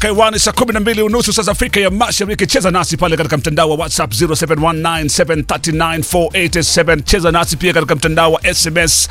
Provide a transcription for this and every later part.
Kaiwani saa kumi na mbili unusu saa za Afrika ya Mashariki. Cheza nasi pale katika mtandao wa WhatsApp 0719739487. Cheza nasi pia katika mtandao wa SMS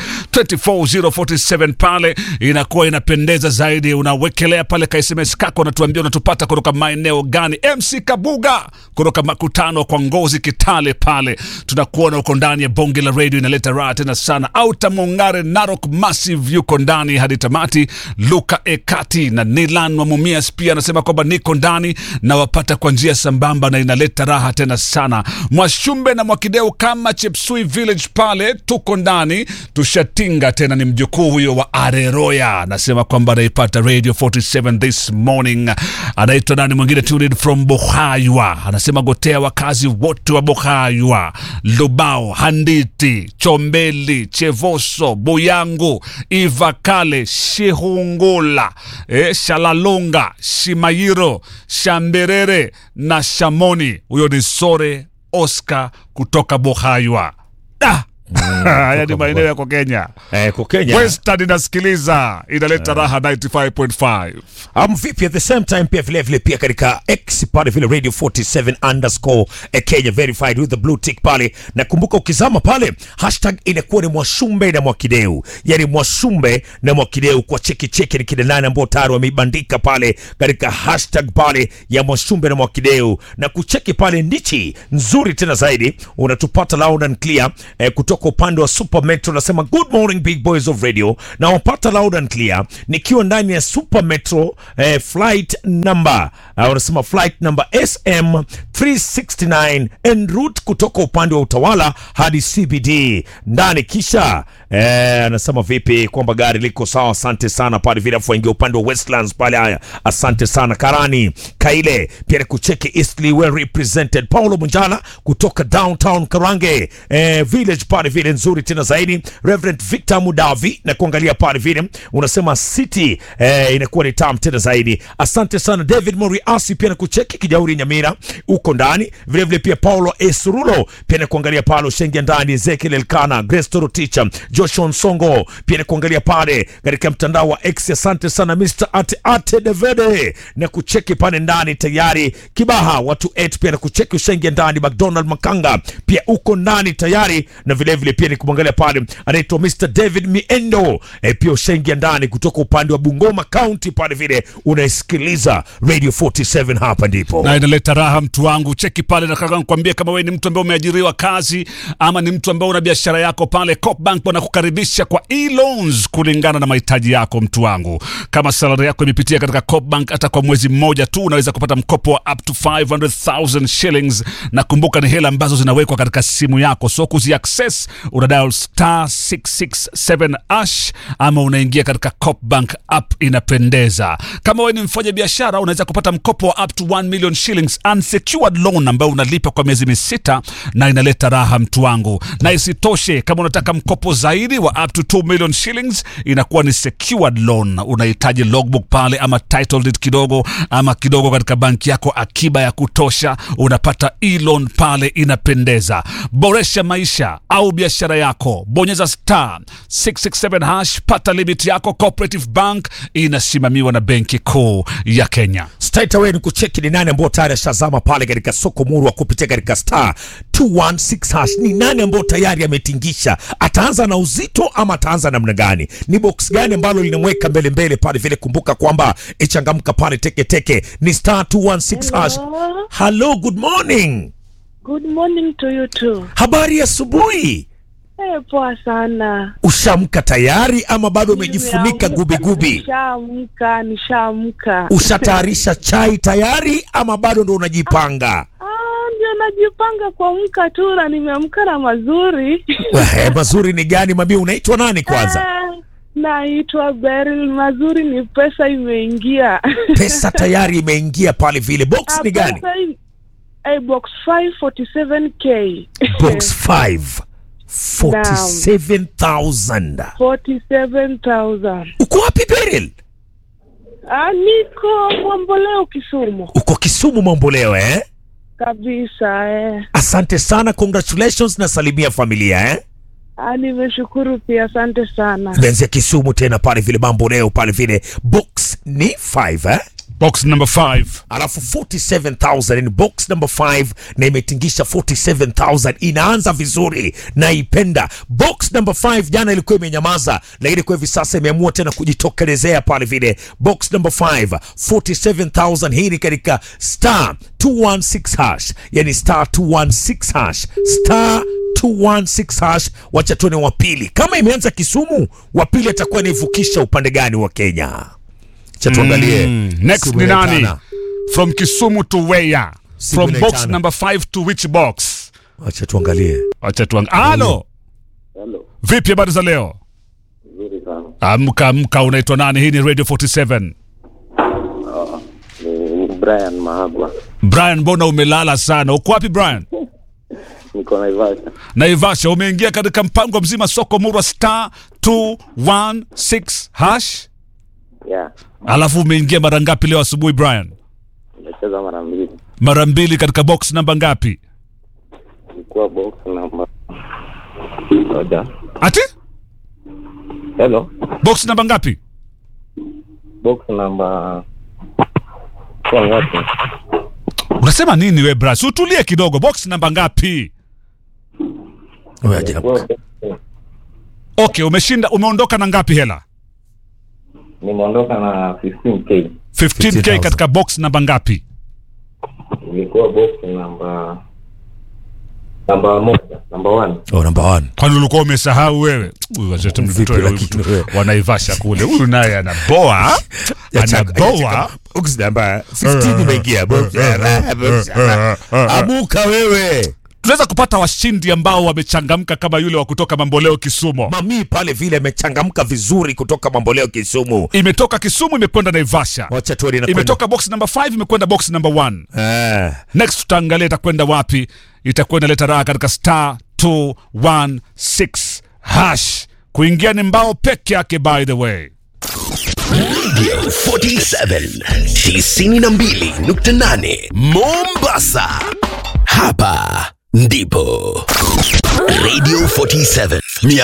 24047 pale, inakuwa inapendeza zaidi. Unawekelea pale ka SMS kako, unatuambia unatupata kutoka maeneo gani. MC Kabuga kutoka makutano kwa Ngozi Kitale pale, tunakuona uko ndani ya bonge la radio, inaleta raha tena sana. Auta Mongare Narok Massive yuko ndani hadi tamati. Luka Ekati na Nilan wa Mumias pia anasema kwamba niko ndani na wapata kwa njia sambamba na inaleta raha tena sana. Mwashumbe na Mwakideu kama Chepsui Village pale tuko ndani, tushatinga tena. Ni mjukuu huyo wa Areroya anasema kwamba anaipata Radio 47 this morning. Anaitwa nani mwingine, tuned from Bohaywa, anasema gotea wakazi wote wa Bohaywa, Lubao, Handiti, Chombeli, Chevoso, Buyangu, Ivakale, Shihungula, eh, Shalalunga, Shimayiro, Shamberere na Shamoni. Huyo ni Sore Oscar kutoka Bohaywa. Ah! Haya ni maeneo yako Kenya. Eh, kwa Kenya Western inasikiliza inaleta raha 95.5. um, vipi at the same time pia vile vile pia katika X pale vile radio 47 underscore eh, Kenya verified with the blue tick pale, na kumbuka ukizama pale hashtag inakuwa ni Mwashumbe na Mwakideu, yani Mwashumbe na Mwakideu kwa cheki cheki ni kina nane ambao tayari wameibandika pale katika hashtag pale ya Mwashumbe na Mwakideu, na kucheki pale ndichi nzuri tena zaidi, unatupata loud and clear eh, kutoka upande wa Super Metro. Nasema good morning big boys of radio, na wapata loud and clear nikiwa ndani ya Super Metro eh, flight number uh, unasema flight number SM 369 en route kutoka upande wa Utawala hadi CBD ndani, kisha eh, anasema vipi kwamba gari liko sawa. Asante sana pale vile, afu ingia upande wa Westlands pale. Haya, asante sana Karani Kaile pia ni kucheki Eastleigh well represented. Paulo Munjala kutoka downtown Karange eh, village pale vile nzuri tena zaidi. Reverend Victor Mudavi na kuangalia pale vile unasema city eh, inakuwa ni tam tena zaidi. Asante sana David Moriasi pia na kucheki Kijauri Nyamira uko ndani vile vile, pia Paulo Esurulo pia na kuangalia pale Ushengia ndani, Ezekiel Elkana, Grace Toroticha, Joshua Nsongo pia na kuangalia pale katika mtandao wa X. Asante sana Mr. Ate Ate Devede na kucheki pale ndani tayari. Kibaha watu 8 pia na kucheki Ushengia ndani, McDonald Makanga pia uko ndani tayari, na vile vile pia ni kumwangalia pale anaitwa Mr. David Miendo e, pia Ushengia ndani kutoka upande wa Bungoma County pale vile unaisikiliza Radio 47 hapa ndipo na inaleta raha mtu wangu. Cheki pale, nataka nikwambie kama wewe ni mtu ambaye umeajiriwa kazi ama ni mtu ambaye una biashara yako pale, Copbank wanakukaribisha kwa e-loans kulingana na mahitaji yako mtu wangu. Kama salary yako imepitia katika Copbank hata kwa mwezi mmoja tu, unaweza kupata mkopo wa up to 500,000 shillings, na kumbuka ni hela ambazo zinawekwa katika simu yako, so kuzi access una dial star 667 ash ama unaingia katika Copbank app, inapendeza. Kama wewe ni mfanya biashara, unaweza kupata mkopo wa up to 1 million shillings unsecured loan ambayo unalipa kwa miezi misita na inaleta raha mtu wangu. Na isitoshe, kama unataka mkopo zaidi wa up to 2 million shillings, inakuwa ni secured loan. Unahitaji logbook pale ama title deed kidogo ama kidogo katika banki yako, akiba ya kutosha, unapata e-loan pale, inapendeza. Boresha maisha au biashara yako, bonyeza star 667 hash, pata limit yako. Cooperative Bank inasimamiwa na Benki Kuu ya Kenya. straight away ni kucheki ni nani ambao tayari ashazama pale katika soko murwa kupitia katika star 216 hash. Ni nani ambao tayari ametingisha? Ataanza na uzito ama ataanza namna gani? Ni box gani ambalo linamweka mbele mbele pale vile? Kumbuka kwamba ichangamka pale teke teke ni star 216 hash. Hello. Hello, good morning. Good morning to you too. Habari ya asubuhi. Eh, poa sana. Ushamka tayari ama bado umejifunika gubi gubi? Nishaamka, nishaamka. Ushatayarisha chai tayari ama bado ndo unajipanga? Ah, ndio najipanga kuamka tu na nimeamka na mazuri. Ehe, mazuri ni gani mami? Unaitwa nani kwanza? Ah, Naitwa Beryl. Mazuri ni pesa imeingia. Pesa tayari imeingia pale vile. Box Ah, ni gani? pesa im- eh, box 547k. Box 5 47000 47,000. Uko wapi Beryl? Ah, niko Mwamboleo Kisumu Uko Kisumu mambo leo eh? kabisa eh. Asante sana, congratulations na salimia familia eh? Ah, nimeshukuru pia, asante sana. Tumeanzia Kisumu tena pale vile mambo leo pale vile box ni 5 eh? box number 5 alafu 47000 ni box number 5 na imetingisha 47000 inaanza vizuri naipenda box number 5 jana ilikuwa imenyamaza lakini kwa hivi sasa imeamua tena kujitokelezea pale vile box number 5 47000 hii ni katika star 216 hash yani star 216 hash star 216 hash wacha tuone wa pili kama imeanza kisumu wa pili atakuwa naivukisha upande gani wa kenya cha tuangalie Mm, next Simu ni nani inaitana. from kisumu to where Simu from box inaitana. number 5 to which box wacha tuangalie acha tuang halo Hello, vipi habari za leo nzuri sana. amka amka unaitwa nani hii ni radio 47 Ni Brian Mahagwa, brian mbona umelala sana uko wapi brian niko Naivasha. naivasha umeingia katika mpango mzima soko murwa star 216 hash Yeah, alafu umeingia mara ngapi leo asubuhi brian nimecheza mara mbili, mara mbili katika box namba ngapi ilikuwa box namba moja. ati Hello, box namba ngapi box namba kwa ngapi? unasema nini we bras utulie kidogo box namba ngapi Wewe ajabu. Ilikuwa box- okay umeshinda umeondoka na ngapi hela Nimeondoka na 15k, 15k 15,000. katika box namba ngapi ilikuwa box namba namba moja, namba one. Oh, number one. kwani ulikuwa umesahau wewe Huyu wazee Vipi mtoe huyu lakini mtu wewe? wanaivasha kule huyu naye anaboa Ya chaka- ya anaboa chaka- box number 15 imeingia. Box number- box number. Amuka wewe. tunaweza kupata washindi ambao wamechangamka kama yule wa kutoka mamboleo kisumo Mami pale vile amechangamka vizuri kutoka mamboleo Kisumu. imetoka kisumu imekwenda naivasha Wacha tuone inakwenda. imetoka box number 5 imekwenda box number 1 Eh. next tutaangalia itakwenda wapi itakuwa inaleta raha katika star 216 hash kuingia ni mbao peke yake by the way Radio 47 92.8 Mombasa. Hapa ndipo Radio 47